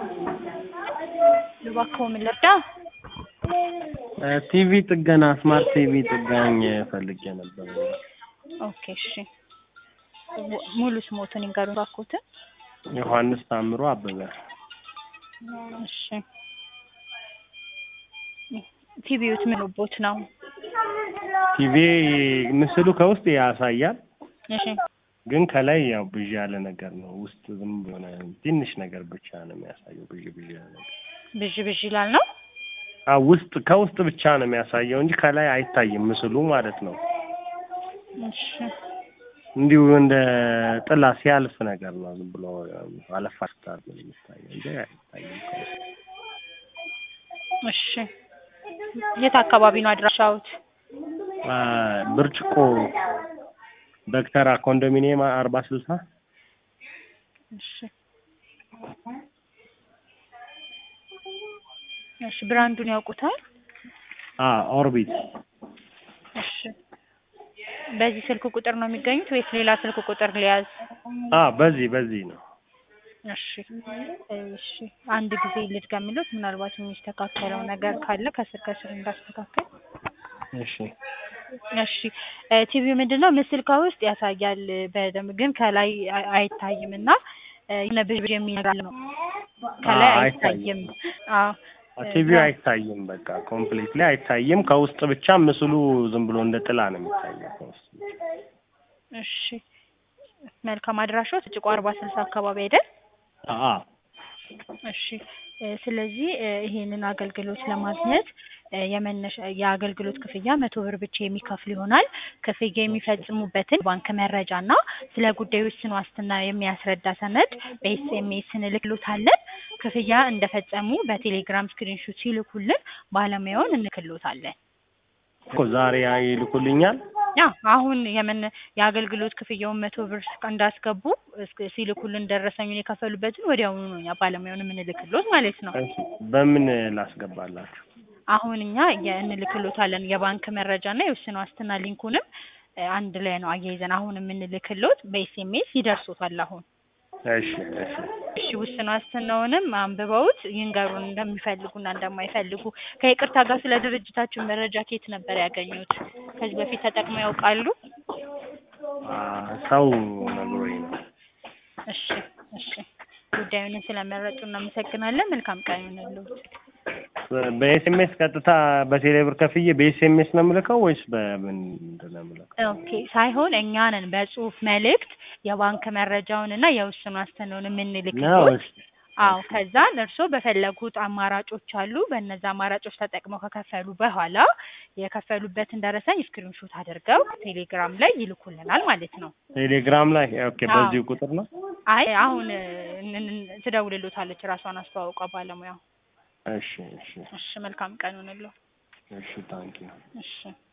እባክዎ ምን ልርዳ? ቲቪ ጥገና ስማርት ቲቪ ጥጋኝ ፈልጌ ነበር። ኦኬ እሺ። ሙ- ሙሉ ስሞትን ይንገሩን እባክዎትን። ዮሐንስ ታምሮ አበበ። እሺ። ቲቪዎት ምን ቦት ነው? ቲቪ ምስሉ ከውስጥ ያሳያል፣ እሺ ግን ከላይ ያው ብዥ ያለ ነገር ነው። ውስጥ ዝም የሆነ ትንሽ ነገር ብቻ ነው የሚያሳየው። ብዥ ብዥ ያለ ነገር ብዥ ብዥ ይላል ነው። አዎ፣ ውስጥ ከውስጥ ብቻ ነው የሚያሳየው እንጂ ከላይ አይታይም ምስሉ ማለት ነው። እሺ እንዲሁ እንደ ጥላ ሲያልፍ ነገር ነው። ዝም ብሎ አለፋ ስታር ነው የሚታየው እንጂ አይታይም ከውስጥ። እሺ። የት አካባቢ ነው አድራሻውት? አ፣ ብርጭቆ በክተራ ኮንዶሚኒየም አርባ ስልሳ እሺ እሺ። ብራንዱን ያውቁታል? አ ኦርቢት እሺ። በዚህ ስልክ ቁጥር ነው የሚገኙት ወይስ ሌላ ስልክ ቁጥር ሊያዝ? አ በዚህ በዚህ ነው። እሺ እሺ። አንድ ጊዜ ልድገምልዎት፣ ምናልባት የሚስተካከለው ነገር ካለ ከስር ከስር እንዳስተካከል። እሺ እሺ እ ቲቪው ምንድን ነው ምስል ከውስጥ ያሳያል በደንብ ግን ከላይ አይ- አይታይም እና እ የሆነ ብዥ የሚል ነገር ነው ከላይ አዎ፣ አይታይም። አዎ ቲቪው አይታይም። በቃ ኮምፕሊትሊ አይታይም። ከውስጥ ብቻ ምስሉ ዝም ብሎ እንደ ጥላ ነው የሚታየው ከውስጥ ብቻ። እሺ መልካም አድራሻው ጥጭቆ አርባ ስልሳ አካባቢ አይደል? አ እሺ እ ስለዚህ እ ይሄንን አገልግሎት ለማግኘት እ የመነሻ የአገልግሎት ክፍያ መቶ ብር ብቻ የሚከፍል ይሆናል። ክፍያ የሚፈጽሙበትን ባንክ መረጃ እና ስለ ጉዳዩ ውስን ዋስትና የሚያስረዳ ሰነድ በኤስኤምኤስ እንልክሎታለን። ክፍያ እንደፈጸሙ በቴሌግራም ስክሪንሾት ሲልኩልን ባለሙያውን እንልክሎታለን። እኮ ዛሬ ይልኩልኛል። ያ አሁን የምን የአገልግሎት ክፍያውን መቶ ብር እንዳስገቡ እስክ- ሲልኩልን ደረሰኙን የከፈሉበትን ወዲያውኑ ነው እኛ ባለሙያውን የምንልክሎት ማለት ነው። እሺ፣ በምን ላስገባላችሁ? አሁን እኛ የ- እንልክሎታለን የባንክ መረጃ እና የውስን ዋስትና ሊንኩንም እ አንድ ላይ ነው አያይዘን አሁን የምንልክሎት በኤስኤምኤስ ይደርሶታል አሁን። እሺ እሺ እሺ ውስን ዋስትናውንም አንብበውት ይንገሩን እንደሚፈልጉና እንደማይፈልጉ። ከይቅርታ ጋር ስለ ድርጅታችን መረጃ ከየት ነበር ያገኙት? ከዚህ በፊት ተጠቅመው ያውቃሉ? አ ሰው ነግሮኝ ነው። እሺ እሺ ጉዳዩን ስለመረጡ እናመሰግናለን። መልካም ቀን ይሁንልዎት። በኤስኤምኤስ ቀጥታ በቴሌብር ከፍዬ በኤስኤምኤስ ነው የምልከው ወይስ በምንድን ነው የምልከው? ኦኬ ሳይሆን እኛ ነን በጽሁፍ መልእክት የባንክ መረጃውን እና የውስን ዋስትናውን ነው የምንልክሎት። እሺ አዎ ከዛን እርስዎ በፈለጉት አማራጮች አሉ። በእነዛ አማራጮች ተጠቅመው ከከፈሉ በኋላ የከፈሉበትን ደረሰኝ ስክሪንሾት አድርገው ቴሌግራም ላይ ይልኩልናል ማለት ነው። ቴሌግራም ላይ ኦኬ፣ አዎ። በዚሁ ቁጥር ነው። አይ አሁን እ- ን- ትደውልሎታለች ራሷን አስተዋውቋ ባለሙያው። እሺ እሺ እሺ መልካም ቀን ይሁንልዎ። እሺ ታንኪዩ እሺ